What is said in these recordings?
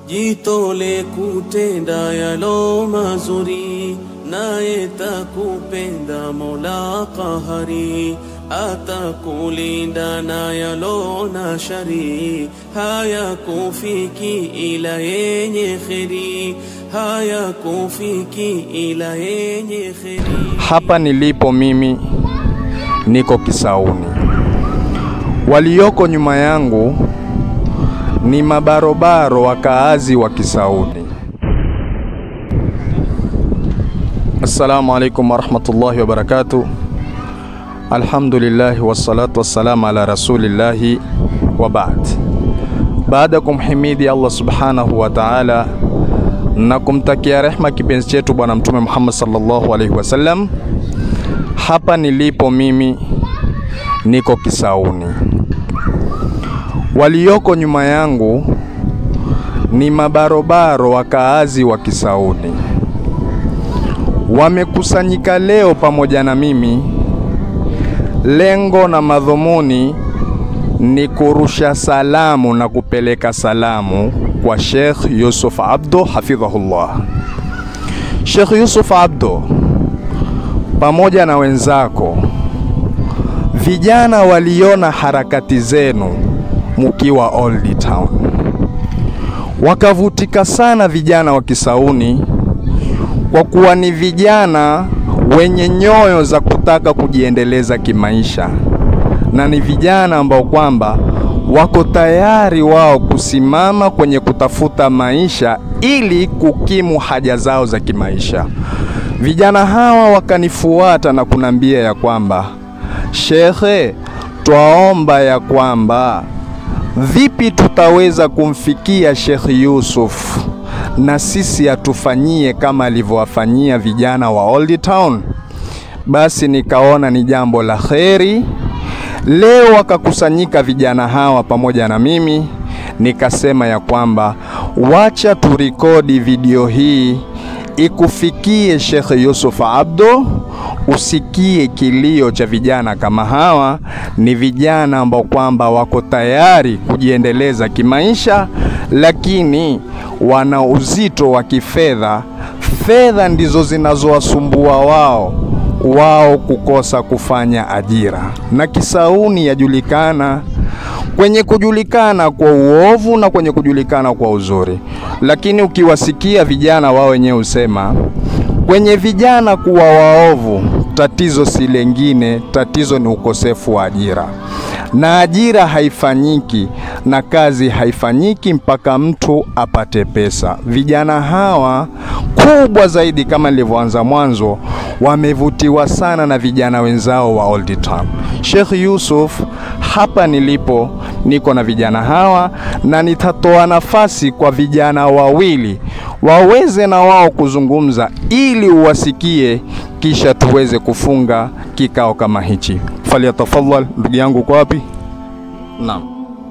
jitole kutenda yalo mazuri, naye takupenda Mola Qahari, atakulinda na yalo na shari, haya kufiki ila yenye kheri, haya kufiki ila yenye kheri. Hapa nilipo mimi niko Kisauni, walioko nyuma yangu ni mabarobaro wakaazi wa Kisauni. Assalamu alaikum warahmatullahi wabarakatuh. Alhamdulillahi wassalatu wassalamu ala rasulillahi wa baad. Baada ya kumhimidi Allah subhanahu wa ta'ala na kumtakia rehma kipenzi chetu Bwana Mtume Muhammad sallallahu alaihi wasallam, hapa nilipo mimi niko Kisauni. Walioko nyuma yangu ni mabarobaro wakaazi wa Kisauni, wamekusanyika leo pamoja na mimi. Lengo na madhumuni ni kurusha salamu na kupeleka salamu kwa Sheikh Yusuf Abdo hafidhahullah. Sheikh Yusuf Abdo pamoja na wenzako vijana waliona harakati zenu mukiwa Old Town, wakavutika sana vijana wa Kisauni kwa kuwa ni vijana wenye nyoyo za kutaka kujiendeleza kimaisha na ni vijana ambao kwamba wako tayari wao kusimama kwenye kutafuta maisha ili kukimu haja zao za kimaisha. Vijana hawa wakanifuata na kunambia ya kwamba shekhe, twaomba ya kwamba vipi tutaweza kumfikia Sheikh Yusuf na sisi atufanyie kama alivyowafanyia vijana wa Old Town. Basi nikaona ni jambo la kheri. Leo wakakusanyika vijana hawa pamoja na mimi, nikasema ya kwamba wacha turikodi video hii ikufikie Sheikh Yusuf Abdo, usikie kilio cha vijana kama hawa. Ni vijana ambao kwamba wako tayari kujiendeleza kimaisha, lakini wana uzito wa kifedha. Fedha ndizo zinazowasumbua wao wao kukosa kufanya ajira, na Kisauni yajulikana kwenye kujulikana kwa uovu na kwenye kujulikana kwa uzuri, lakini ukiwasikia vijana wao wenyewe husema kwenye vijana kuwa waovu, tatizo si lengine, tatizo ni ukosefu wa ajira, na ajira haifanyiki na kazi haifanyiki mpaka mtu apate pesa. Vijana hawa kubwa zaidi, kama nilivyoanza mwanzo, wamevutiwa sana na vijana wenzao wa Old Town. Sheikh Yusuf, hapa nilipo niko na vijana hawa na nitatoa nafasi kwa vijana wawili waweze na wao kuzungumza ili uwasikie, kisha tuweze kufunga kikao kama hichi. Falyatafadhal, ndugu yangu, uko wapi? Naam.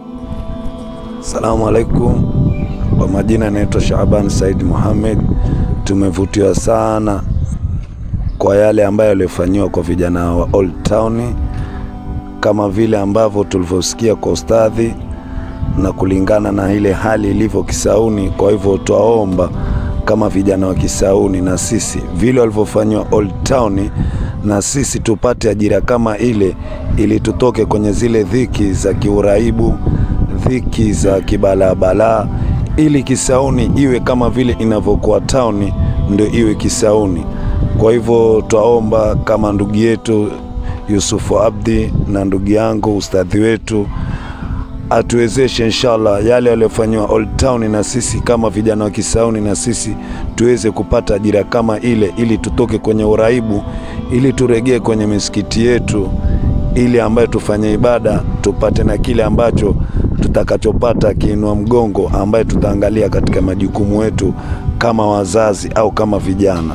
Salamu alaikum. Kwa majina naitwa Shaaban Said Muhammad. Tumevutiwa sana kwa yale ambayo yaliyofanyiwa kwa vijana wa Old Town, kama vile ambavyo tulivyosikia kwa ustadhi na kulingana na ile hali ilivyo Kisauni. Kwa hivyo twaomba kama vijana wa Kisauni na sisi vile walivyofanyiwa Old Town, na sisi tupate ajira kama ile, ili tutoke kwenye zile dhiki za kiuraibu, dhiki za kibalaabalaa, ili Kisauni iwe kama vile inavyokuwa town, ndio iwe Kisauni. Kwa hivyo twaomba kama ndugu yetu Yusufu Abdi na ndugu yangu ustadhi wetu atuwezeshe inshallah yale yaliyofanyiwa Old Town, na sisi kama vijana wa Kisauni na sisi tuweze kupata ajira kama ile, ili tutoke kwenye uraibu, ili turegee kwenye misikiti yetu, ili ambayo tufanye ibada tupate na kile ambacho tutakachopata kiinua mgongo, ambaye tutaangalia katika majukumu yetu kama wazazi au kama vijana.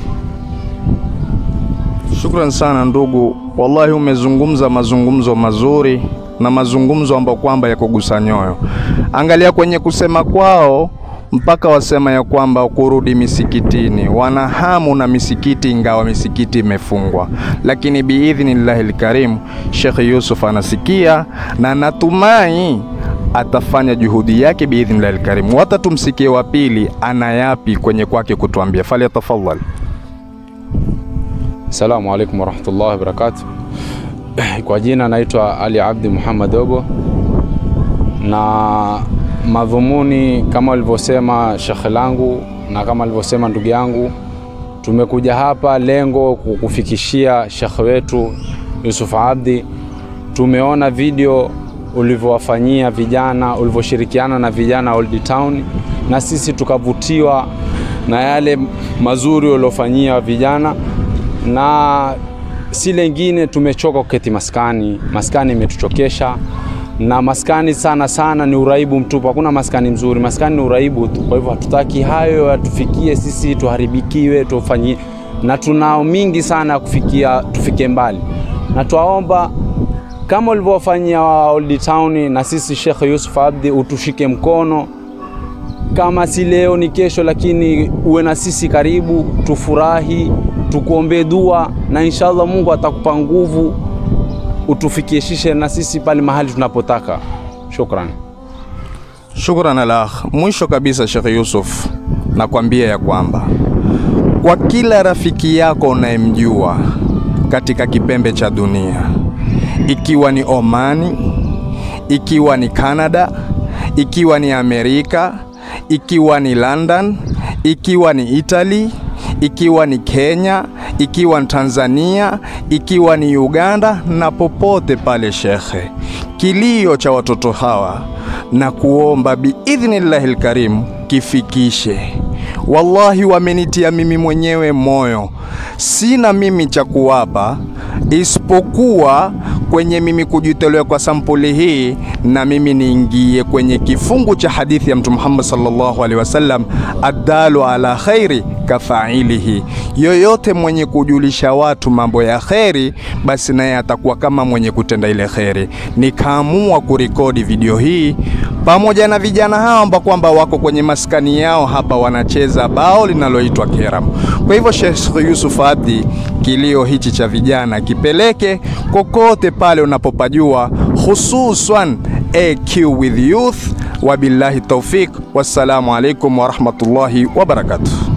Shukran sana ndugu, wallahi umezungumza mazungumzo mazuri na mazungumzo ambayo kwamba yakugusa nyoyo. Angalia kwenye kusema kwao mpaka wasema ya kwamba kurudi misikitini, wana hamu na misikiti, ingawa misikiti imefungwa, lakini biidhnillahi lkarimu Sheikh Yusuf anasikia na natumai atafanya juhudi yake biidhnillahi lkarimu. Hata tumsikie wa pili ana yapi kwenye kwake kutuambia. Falyatafadhal. Assalamu alaikum warahmatullahi wabarakatuh. Kwa jina naitwa Ali Abdi Muhammad Dogo, na madhumuni kama alivyosema shekhe langu na kama alivyosema ndugu yangu, tumekuja hapa lengo kukufikishia shekhe wetu Yusuf Abdi. Tumeona video ulivyowafanyia vijana, ulivyoshirikiana na vijana Old Town, na sisi tukavutiwa na yale mazuri uliofanyia vijana na si lengine, tumechoka kuketi maskani. Maskani imetuchokesha na maskani sana sana ni uraibu mtupu, hakuna maskani mzuri, maskani ni uraibu tu. Kwa hivyo hatutaki hayo yatufikie sisi, tuharibikiwe, tufanyie, na tunao mingi sana ya kufikia, tufike mbali, na twaomba kama ulivyowafanyia Old Town, na sisi Sheikh Yusuf Abdi utushike mkono kama si leo ni kesho, lakini uwe na sisi karibu, tufurahi, tukuombee dua na inshallah Mungu atakupa nguvu utufikishishe na sisi pale mahali tunapotaka. Shukran. Shukran alakh. Mwisho kabisa, Sheikh Yusuf, nakwambia ya kwamba kwa kila rafiki yako unayemjua katika kipembe cha dunia, ikiwa ni Omani, ikiwa ni Canada, ikiwa ni Amerika, ikiwa ni London, ikiwa ni Italy, ikiwa ni Kenya, ikiwa ni Tanzania, ikiwa ni Uganda na popote pale, shekhe, kilio cha watoto hawa na kuomba biidhnillahi lkarimu kifikishe. Wallahi, wamenitia mimi mwenyewe moyo, sina mimi cha kuwapa isipokuwa kwenye mimi kujitolea kwa sampuli hii, na mimi niingie kwenye kifungu cha hadithi ya Mtume Muhammad sallallahu alaihi wasallam, addalu ala khairi kafailihi, yoyote mwenye kujulisha watu mambo ya kheri, basi naye atakuwa kama mwenye kutenda ile kheri. Nikaamua kurekodi video hii pamoja na vijana hao ambao kwamba wako kwenye maskani yao hapa wanacheza bao linaloitwa keram. Kwa hivyo Sheikh Yusuf Abdi, kilio hichi cha vijana kipeleke kokote pale unapopajua, hususan AQ with youth. Wabillahi tawfik, wassalamu alaikum warahmatullahi wabarakatuh.